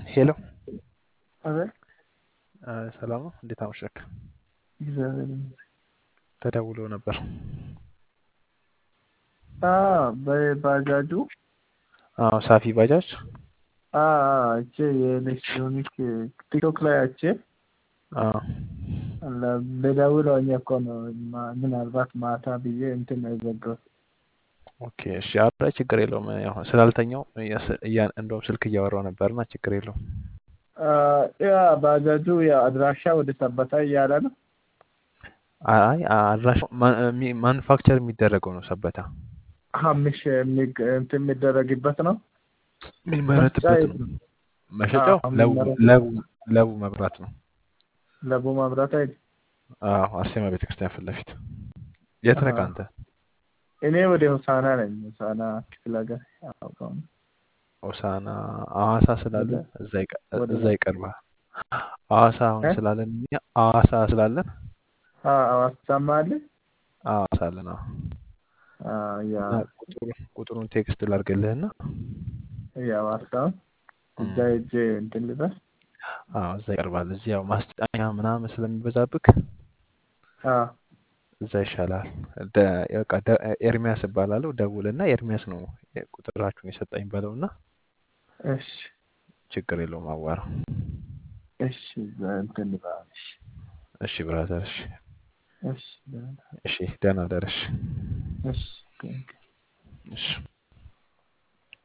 ሄሎ አቤት ሰላም ነው። እንዴት አመሸክ? እግዚአብሔር ይመስገን። ተደውሎ ነበር። አዎ በባጃጁ አዎ ሳፊ ባጃጅ አይቼ የኤሌክትሮኒክ ቲክቶክ ላይ አይቼ አዎ ልደውለው እኮ ነው ማ- ምናልባት ማታ ብዬ እንትን ነው የዘጋሁት። ኦኬ እሺ። ኧረ ችግር የለውም። ያው ስላልተኛው እያስ- እያ- እንደውም ስልክ እያወራው ነበርና ችግር የለውም። አ፣ ያ ባጃጁ ያ አድራሻ ወደ ሰበታ እያለ ነው። አይ አድራሻው ማኑፋክቸር የሚደረገው ነው ሰበታ ሀምሽ የሚግ- እንትን የሚደረግበት ነው። የሚመረትበት ነው። መሸጫው አዎ፣ ለቡ የሚመረት- ለቡ ለቡ መብራት ነው። ለቡ መብራት አይደል? አዎ አርሴማ ቤተክርስቲያን ፊት ለፊት። የት ነህ አዎ። አንተ? እኔ ወደ ሆሳና ነኝ። ሆሳና ክፍለ ሀገር አውቀው ነው። ሆሳና ሐዋሳ ስላለ ወደ- እዛ ይቀ- ወደ- እዛ ይቀርባል። ሐዋሳ አሁን እ? ስላለን እኛ ሐዋሳ ስላለን አ፣ አዋሳማ አለ። ሐዋሳ አለን። አዎ አ፣ ያ እና ቁጥሩን ቁጥሩን ቴክስት ላድርግልህና የሐዋሳውን እዛ ሄጄ እንትን ልበል። አዎ እዛ ይቀርባል። እዚህ ያው ማስጫኛ ምናምን ስለሚበዛብክ አ፣ እዛ ይሻላል። ደ- በቃ ደ- ኤርሚያስ እባላለሁ። ደውልና ኤርሚያስ ነው ቁጥራችሁን የሰጠኝ በለውና እሺ ችግር የለውም አዋራው። እሺ እዛ እንትን ልበል። እሺ እሺ ብራዘር። እሺ እሺ እሺ ደህና ደረሽ። እሺ ቴንክ እሺ